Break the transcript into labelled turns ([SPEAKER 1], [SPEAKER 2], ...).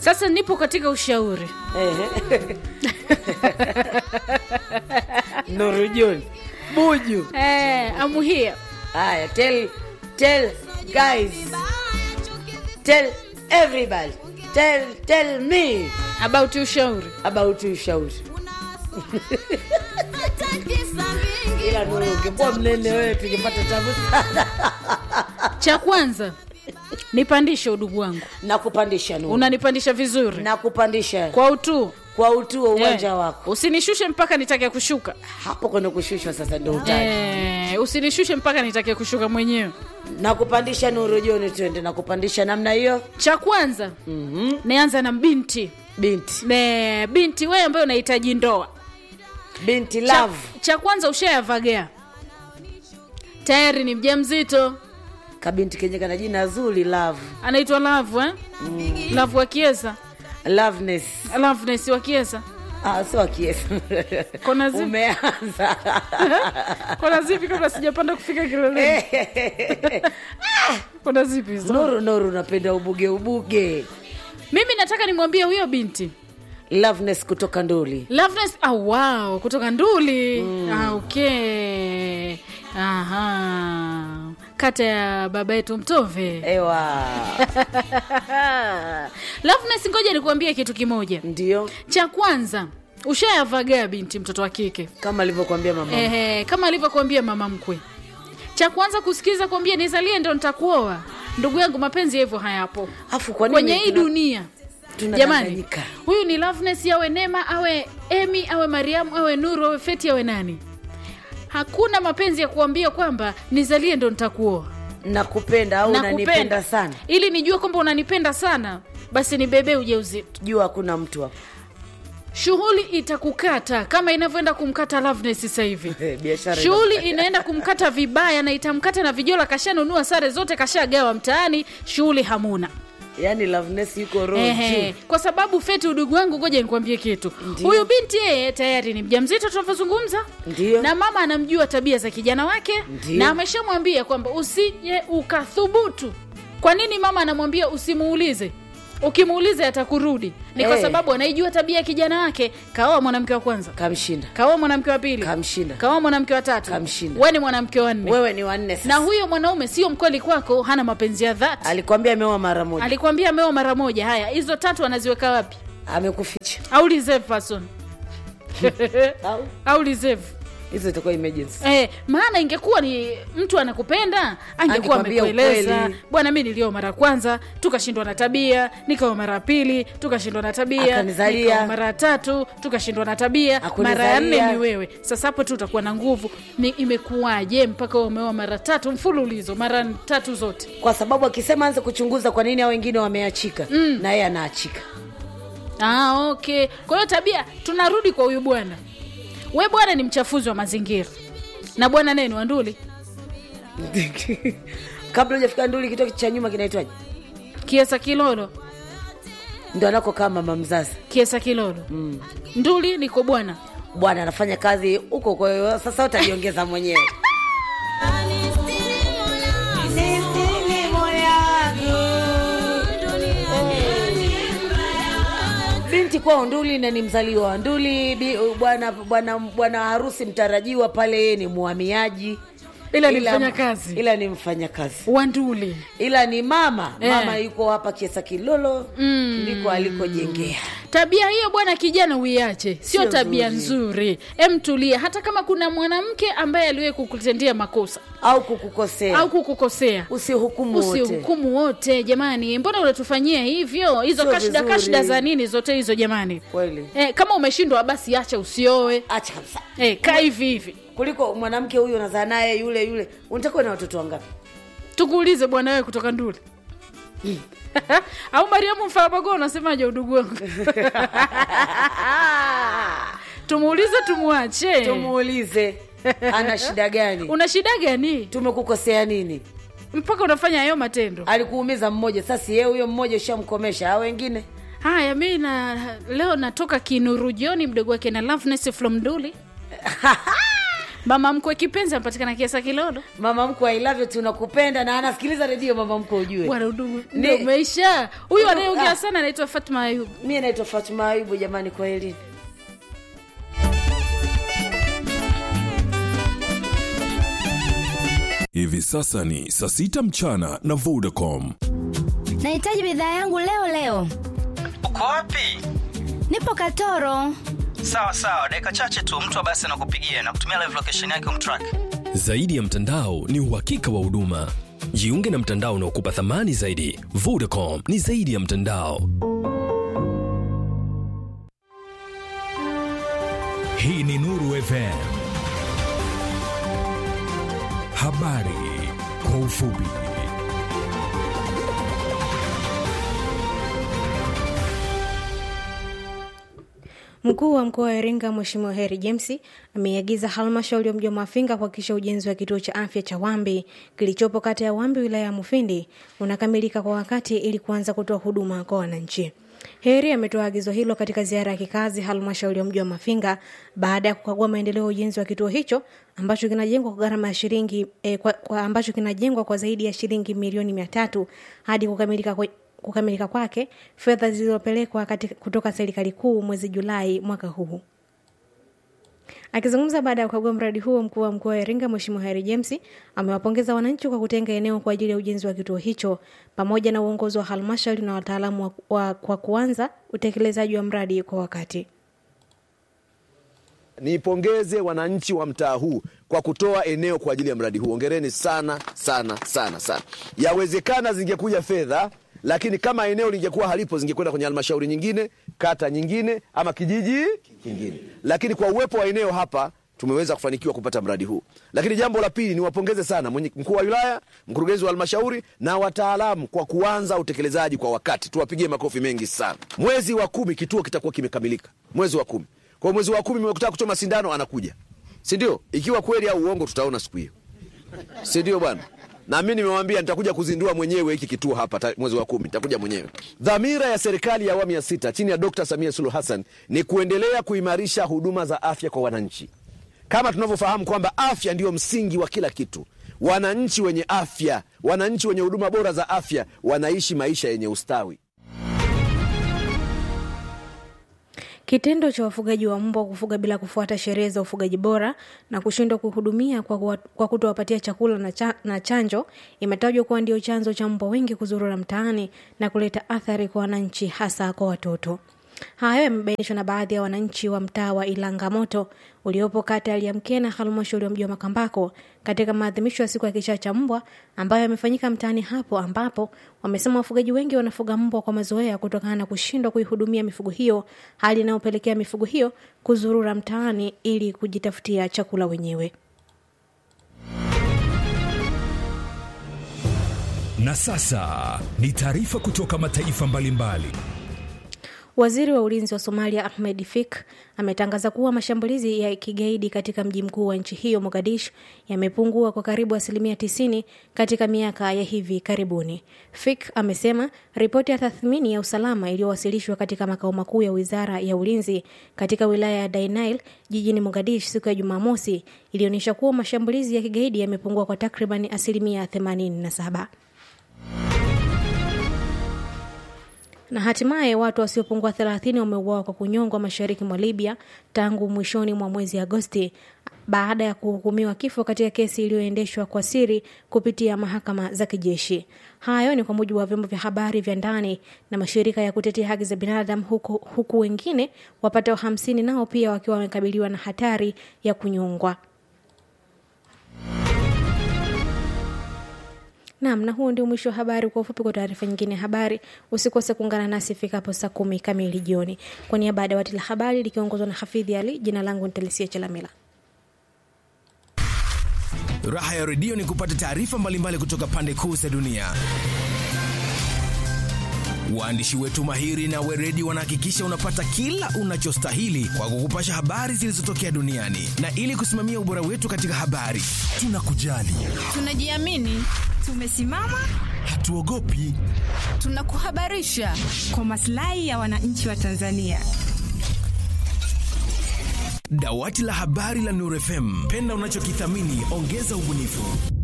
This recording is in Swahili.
[SPEAKER 1] sasa nipo katika ushauri
[SPEAKER 2] Ehe. Nuru John Buju.
[SPEAKER 1] eh, I'm here
[SPEAKER 2] Haya, tell tell guys. Tell everybody. Tell tell me
[SPEAKER 1] about ushauri
[SPEAKER 2] about ushauri. Ila Nuru ungekuwa mnene wewe tungepata tabu sana.
[SPEAKER 1] cha kwanza nipandishe udugu wangu
[SPEAKER 2] Na kupandisha Nuru.
[SPEAKER 1] unanipandisha vizuri
[SPEAKER 2] Na kupandisha
[SPEAKER 1] kwa utu
[SPEAKER 2] kwa utuo uwanja
[SPEAKER 1] Eh,
[SPEAKER 2] wako.
[SPEAKER 1] usinishushe mpaka nitake kushuka
[SPEAKER 2] Hapo kwenye kushushwa sasa ndio utaji.
[SPEAKER 1] eh, usinishushe mpaka nitake kushuka mwenyewe
[SPEAKER 2] Na kupandisha Nuru John twende na kupandisha namna hiyo.
[SPEAKER 1] cha kwanza
[SPEAKER 2] Mhm.
[SPEAKER 1] nianza na binti
[SPEAKER 2] Binti.
[SPEAKER 1] ne, binti wewe ambaye unahitaji ndoa
[SPEAKER 2] Binti
[SPEAKER 1] cha,
[SPEAKER 2] love.
[SPEAKER 1] cha kwanza ushayavagaa tayari ni mja mzito
[SPEAKER 2] Kabinti kenye kana jina zuri love.
[SPEAKER 1] anaitwa lavu eh? lavu wa kiesa
[SPEAKER 2] Loveness.
[SPEAKER 1] loveness wa kiesa
[SPEAKER 2] Ah, sio akiesa.
[SPEAKER 1] Kona zipi?
[SPEAKER 2] Umeanza.
[SPEAKER 1] kona zipi kabla sijapanda kufika kileleni kona zipi hizo
[SPEAKER 2] Nuru Nuru napenda ubuge ubuge.
[SPEAKER 1] mimi nataka nimwambie huyo binti
[SPEAKER 2] Loveness kutoka Nduli.
[SPEAKER 1] loveness ah, wow kutoka nduli ah, okay aha kata ya baba yetu mtove
[SPEAKER 2] Ewa.
[SPEAKER 1] loveness ngoja nikuambie kitu kimoja
[SPEAKER 2] Ndio
[SPEAKER 1] cha kwanza ushayavagaa binti mtoto wa kike
[SPEAKER 2] kama alivyokuambia mama.
[SPEAKER 1] Ehe, kama alivyokuambia mama mkwe cha kwanza kusikiza kuambia nizalie ndo nitakuoa ndugu yangu mapenzi hivyo hayapo
[SPEAKER 2] Afu kwa nini
[SPEAKER 1] kwenye hii
[SPEAKER 2] tuna-
[SPEAKER 1] dunia jamani
[SPEAKER 2] tunadanganyika?
[SPEAKER 1] huyu ni loveness awe nema awe emi awe mariamu awe nuru awe feti awe nani hakuna mapenzi ya kuambia kwamba nizalie ndo nitakuoa
[SPEAKER 2] Nakupenda au unanipenda sana.
[SPEAKER 1] ili nijue kwamba unanipenda sana basi nibebee ujauzito
[SPEAKER 2] Jua hakuna mtu hapo.
[SPEAKER 1] shughuli itakukata kama inavyoenda kumkata loveness sasa hivi
[SPEAKER 2] Eh, Biashara.
[SPEAKER 1] shughuli inaenda kumkata vibaya na itamkata na vijola kashanunua sare zote kashagawa mtaani shughuli hamuna
[SPEAKER 2] Yaani Loveness yuko roho
[SPEAKER 1] Ehe,
[SPEAKER 2] juu.
[SPEAKER 1] kwa sababu feti udugu wangu ngoja nikwambie kitu
[SPEAKER 2] Ndiyo.
[SPEAKER 1] huyu binti yeye tayari ni mjamzito tunavyozungumza
[SPEAKER 2] Ndio.
[SPEAKER 1] na mama anamjua tabia za kijana wake
[SPEAKER 2] Ndiyo.
[SPEAKER 1] na ameshamwambia kwamba usije ukathubutu kwa nini mama anamwambia usimuulize ukimuuliza atakurudi ni kwa
[SPEAKER 2] Eh.
[SPEAKER 1] sababu anaijua tabia ya kijana wake kaoa mwanamke wa kwanza
[SPEAKER 2] Kamshinda.
[SPEAKER 1] kaoa mwanamke wa pili
[SPEAKER 2] Kamshinda.
[SPEAKER 1] kaoa mwanamke wa tatu
[SPEAKER 2] Kamshinda.
[SPEAKER 1] we ni mwanamke wa nne
[SPEAKER 2] Wewe ni wanne sasa.
[SPEAKER 1] na huyo mwanaume sio mkweli kwako hana mapenzi ya dhati
[SPEAKER 2] Alikwambia ameoa mara moja.
[SPEAKER 1] alikwambia ameoa mara moja haya hizo tatu anaziweka wapi
[SPEAKER 2] Amekuficha.
[SPEAKER 1] au reserve person
[SPEAKER 2] Au
[SPEAKER 1] au reserve
[SPEAKER 2] hizo itakuwa emergency.
[SPEAKER 1] Eh, maana ingekuwa ni mtu anakupenda angekuwa
[SPEAKER 2] Angekwambia
[SPEAKER 1] amekueleza
[SPEAKER 2] ukweli.
[SPEAKER 1] bwana mi nilioa mara ya kwanza tukashindwa na tabia nikaoa mara ya pili tukashindwa na tabia
[SPEAKER 2] Akanizalia.
[SPEAKER 1] nikaoa mara ya tatu tukashindwa na tabia
[SPEAKER 2] Akunizalia.
[SPEAKER 1] mara ya nne ni wewe sasa hapo tu utakuwa na nguvu ni imekuwaje mpaka umeoa mara tatu mfululizo mara tatu zote
[SPEAKER 2] Kwa sababu akisema anze kuchunguza kwa nini hao wengine wameachika na yeye anaachika.
[SPEAKER 1] ah, okay kwa hiyo tabia tunarudi kwa huyu bwana we bwana ni mchafuzi wa mazingira na bwana naye ni wanduli
[SPEAKER 2] Kabla hujafika Nduli, kituo cha nyuma kinaitwaje?
[SPEAKER 1] kiesa kilolo
[SPEAKER 2] Ndio anakokaa mama mzazi.
[SPEAKER 1] kiesa kilolo mm. nduli niko bwana
[SPEAKER 2] Bwana anafanya kazi huko, kwa hiyo sasa utajiongeza mwenyewe. binti kwao Nduli na ni mzaliwa wa Nduli. Bi- Bwana bwana bwana harusi mtarajiwa pale, yeye ni muhamiaji,
[SPEAKER 1] Ila ni mfanyakazi.
[SPEAKER 2] ila ni mfanyakazi,
[SPEAKER 1] wanduli
[SPEAKER 2] ila ni mama
[SPEAKER 1] Eh.
[SPEAKER 2] mama yuko hapa Kiesa Kilolo ndiko alikojengea.
[SPEAKER 1] tabia hiyo bwana kijana uiache sio
[SPEAKER 2] Sio
[SPEAKER 1] tabia
[SPEAKER 2] nzuri.
[SPEAKER 1] nzuri emtulia hata kama kuna mwanamke ambaye aliwahi kukutendea makosa
[SPEAKER 2] au kukukosea
[SPEAKER 1] au kukukosea
[SPEAKER 2] usihukumu wote.
[SPEAKER 1] usihukumu wote jamani mbona unatufanyia hivyo hizo
[SPEAKER 2] Sio
[SPEAKER 1] kashda
[SPEAKER 2] vizuri.
[SPEAKER 1] kashda za nini zote hizo jamani
[SPEAKER 2] Kweli.
[SPEAKER 1] eh, kama umeshindwa basi acha usioe
[SPEAKER 2] Acha kabisa,
[SPEAKER 1] eh, kaa hivi hivi
[SPEAKER 2] kuliko mwanamke huyu unazaa naye yule yule. Unataka uwe na watoto wangapi?
[SPEAKER 1] tukuulize bwana wewe kutoka nduli au mariamu mfarabago unasemaje udugu wangu tumuulize tumwache
[SPEAKER 2] Tumuulize ana shida gani,
[SPEAKER 1] una shida gani
[SPEAKER 2] tumekukosea nini?
[SPEAKER 1] mpaka unafanya hayo matendo
[SPEAKER 2] Alikuumiza mmoja, sasa yeye huyo mmoja ushamkomesha, hao wengine
[SPEAKER 1] haya mi na leo natoka kinuru joni mdogo wake na loveness from duli mama mkwe kipenzi anapatikana kiasa kilodo
[SPEAKER 2] mama mkwe I love you tunakupenda na anasikiliza redio mama mkwe ujue
[SPEAKER 1] bwana udugu
[SPEAKER 2] Ni-
[SPEAKER 1] ndio umeisha huyu
[SPEAKER 2] Ah.
[SPEAKER 1] anayeongea sana anaitwa fatma ayub
[SPEAKER 2] mie naitwa fatuma ayubu jamani kwa elini
[SPEAKER 3] Hivi sasa ni saa sita mchana na Vodacom.
[SPEAKER 4] nahitaji bidhaa yangu leo leo
[SPEAKER 5] uko wapi
[SPEAKER 4] nipo katoro
[SPEAKER 5] sawa sawa dakika chache tu mtu wa basi anakupigia na kutumia live location yake umtrack
[SPEAKER 6] Zaidi ya mtandao ni uhakika wa huduma. Jiunge na mtandao unaokupa thamani zaidi. Vodacom ni zaidi ya mtandao.
[SPEAKER 7] Hii ni Nuru FM. Habari kwa ufupi.
[SPEAKER 8] Mkuu wa mkoa wa Iringa Mheshimiwa Heri James ameiagiza halmashauri ya mji wa Mafinga kuhakikisha ujenzi wa kituo cha afya cha Wambi kilichopo kata ya Wambi wilaya ya Mufindi unakamilika kwa wakati ili kuanza kutoa huduma kwa wananchi. Heri ametoa agizo hilo katika ziara ya kikazi halmashauri ya mji wa Mafinga baada ya kukagua maendeleo ya ujenzi wa kituo hicho ambacho kinajengwa kwa gharama ya shilingi eh, kwa, kwa ambacho kinajengwa kwa zaidi ya shilingi milioni mia tatu hadi kukamilika kwa, kukamilika kwake fedha zilizopelekwa katika- kutoka serikali kuu mwezi Julai mwaka huu. Akizungumza baada ya kukagua mradi huo, mkuu wa mkoa wa Iringa Mheshimiwa Harry James amewapongeza wananchi kwa kutenga eneo kwa ajili ya ujenzi wa kituo hicho pamoja na uongozi wa halmashauri na wataalamu wa, wa, kwa kuanza utekelezaji wa mradi kwa wakati.
[SPEAKER 9] Nipongeze wananchi wa mtaa huu kwa kutoa eneo kwa ajili ya mradi huu. Hongereni sana sana sana sana. Yawezekana zingekuja fedha, lakini kama eneo lingekuwa halipo, zingekwenda kwenye halmashauri nyingine, kata nyingine, ama kijiji kingine. Lakini kwa uwepo wa eneo hapa tumeweza kufanikiwa kupata mradi huu. Lakini jambo la pili, niwapongeze sana mwenye- mkuu wa wilaya, mkurugenzi wa halmashauri na wataalamu kwa kuanza utekelezaji kwa wakati. Tuwapigie makofi mengi sana. Mwezi wa kumi kituo kitakuwa kimekamilika, mwezi wa kumi. Kwa mwezi wa kumi mmekutaka kuchoma sindano, anakuja, si ndio? Ikiwa kweli au uongo, tutaona siku hiyo, si ndio bwana? Na mimi nimewambia nitakuja kuzindua mwenyewe hiki kituo hapa ta, mwezi wa kumi nitakuja mwenyewe. Dhamira ya serikali ya awamu ya sita chini ya Dkt. Samia Suluhu Hassan ni kuendelea kuimarisha huduma za afya kwa wananchi, kama tunavyofahamu kwamba afya ndiyo msingi wa kila kitu. Wananchi wenye afya, wananchi wenye huduma bora za afya wanaishi maisha yenye ustawi.
[SPEAKER 8] Kitendo cha wafugaji wa mbwa kufuga bila kufuata sheria za ufugaji bora na kushindwa kuhudumia kwa, kuwa- kwa kutowapatia chakula na, cha, na chanjo imetajwa kuwa ndio chanzo cha mbwa wengi kuzurura mtaani na kuleta athari kwa wananchi hasa kwa watoto. Hayo yamebainishwa na baadhi ya wananchi wa mtaa wa Ilangamoto uliopo kata ya Liamkena, halmashauri ya mji wa Makambako, katika maadhimisho ya siku ya kichaa cha mbwa ambayo yamefanyika mtaani hapo, ambapo wamesema wafugaji wengi wanafuga mbwa kwa mazoea kutokana na kushindwa kuihudumia mifugo hiyo, hali inayopelekea mifugo hiyo kuzurura mtaani ili kujitafutia chakula wenyewe.
[SPEAKER 7] Na sasa ni taarifa kutoka mataifa mbalimbali.
[SPEAKER 8] Waziri wa ulinzi wa Somalia Ahmed Fik ametangaza kuwa mashambulizi ya kigaidi katika mji mkuu wa nchi hiyo Mogadishu yamepungua kwa karibu asilimia 90 katika miaka ya hivi karibuni. Fik amesema ripoti ya tathmini ya usalama iliyowasilishwa katika makao makuu ya wizara ya ulinzi katika wilaya ya Dainail jijini Mogadishu siku ya Jumamosi ilionyesha kuwa mashambulizi ya kigaidi yamepungua kwa takriban asilimia 87. na hatimaye watu wasiopungua 30 wameuawa kwa kunyongwa mashariki mwa Libya tangu mwishoni mwa mwezi Agosti baada ya kuhukumiwa kifo katika kesi iliyoendeshwa kwa siri kupitia mahakama za kijeshi. Hayo ni kwa mujibu wa vyombo vya habari vya ndani na mashirika ya kutetea haki za binadamu, huku, huku wengine wapatao hamsini nao pia wakiwa wamekabiliwa na hatari ya kunyongwa. Naam, na huo ndio mwisho wa habari. Kwa ufupi, kwa taarifa nyingine ya habari, usikose kuungana nasi ifikapo saa kumi kamili jioni. Kwa niaba ya dawati la habari likiongozwa na Hafidhi Ali, jina langu ni Telesia Chalamila.
[SPEAKER 10] Raha ya redio ni kupata taarifa mbalimbali kutoka pande kuu za dunia. Waandishi wetu mahiri na weredi wanahakikisha unapata kila unachostahili kwa kukupasha habari zilizotokea duniani, na ili kusimamia ubora wetu katika habari, tunakujali,
[SPEAKER 11] Tunajiamini, tumesimama,
[SPEAKER 10] hatuogopi.
[SPEAKER 11] tunakuhabarisha kwa maslahi ya wananchi wa Tanzania.
[SPEAKER 10] Dawati la habari la Nuru FM, penda unachokithamini, ongeza ubunifu.